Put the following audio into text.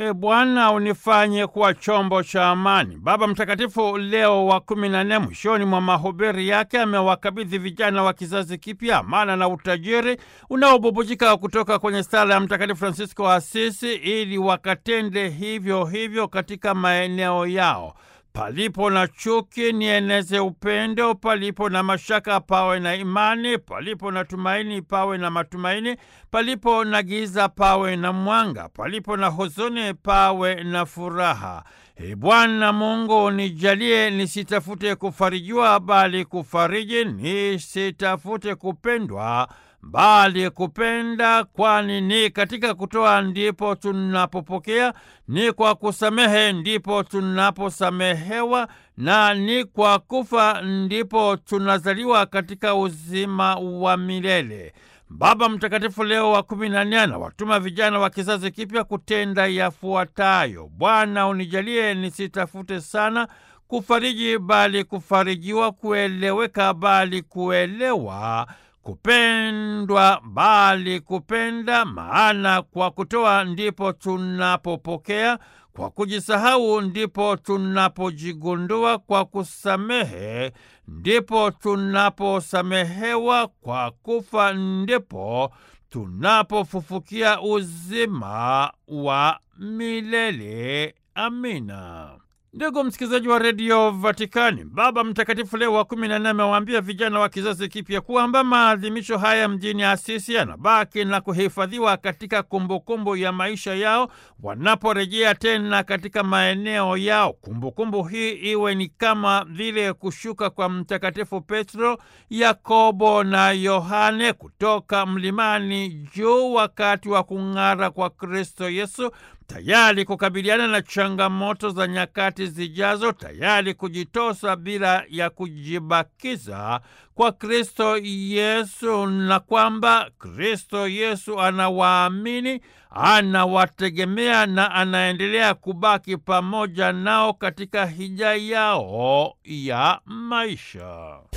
E Bwana, unifanye kuwa chombo cha amani. Baba Mtakatifu Leo wa kumi na nne mwishoni mwa mahubiri yake amewakabidhi vijana wa kizazi kipya amana na utajiri unaobubujika kutoka kwenye sala ya Mtakatifu Francisco wa Asisi ili wakatende hivyo hivyo katika maeneo yao. Palipo na chuki nieneze upendo, palipo na mashaka pawe na imani, palipo na tumaini pawe na matumaini, palipo na giza pawe na mwanga, palipo na huzuni pawe na furaha. E Bwana Mungu, nijalie nisitafute kufarijiwa, bali kufariji, nisitafute kupendwa bali kupenda, kwani ni katika kutoa ndipo tunapopokea, ni kwa kusamehe ndipo tunaposamehewa, na ni kwa kufa ndipo tunazaliwa katika uzima wa milele. Baba Mtakatifu Leo wa kumi na nne anawatuma vijana wa kizazi kipya kutenda yafuatayo: Bwana, unijalie nisitafute sana kufariji, bali kufarijiwa, kueleweka, bali kuelewa kupendwa bali kupenda, maana kwa kutoa ndipo tunapopokea, kwa kujisahau ndipo tunapojigundua, kwa kusamehe ndipo tunaposamehewa, kwa kufa ndipo tunapofufukia uzima wa milele. Amina. Ndugu msikilizaji wa redio Vatikani, Baba Mtakatifu Leo wa kumi na nne amewaambia vijana wa kizazi kipya kwamba maadhimisho haya mjini Asisi yanabaki na kuhifadhiwa katika kumbukumbu ya maisha yao wanaporejea tena katika maeneo yao. Kumbukumbu hii iwe ni kama vile kushuka kwa Mtakatifu Petro, Yakobo na Yohane kutoka mlimani juu wakati wa kung'ara kwa Kristo Yesu, tayari kukabiliana na changamoto za nyakati zijazo, tayari kujitosa bila ya kujibakiza kwa Kristo Yesu, na kwamba Kristo Yesu anawaamini, anawategemea na anaendelea kubaki pamoja nao katika hija yao ya maisha.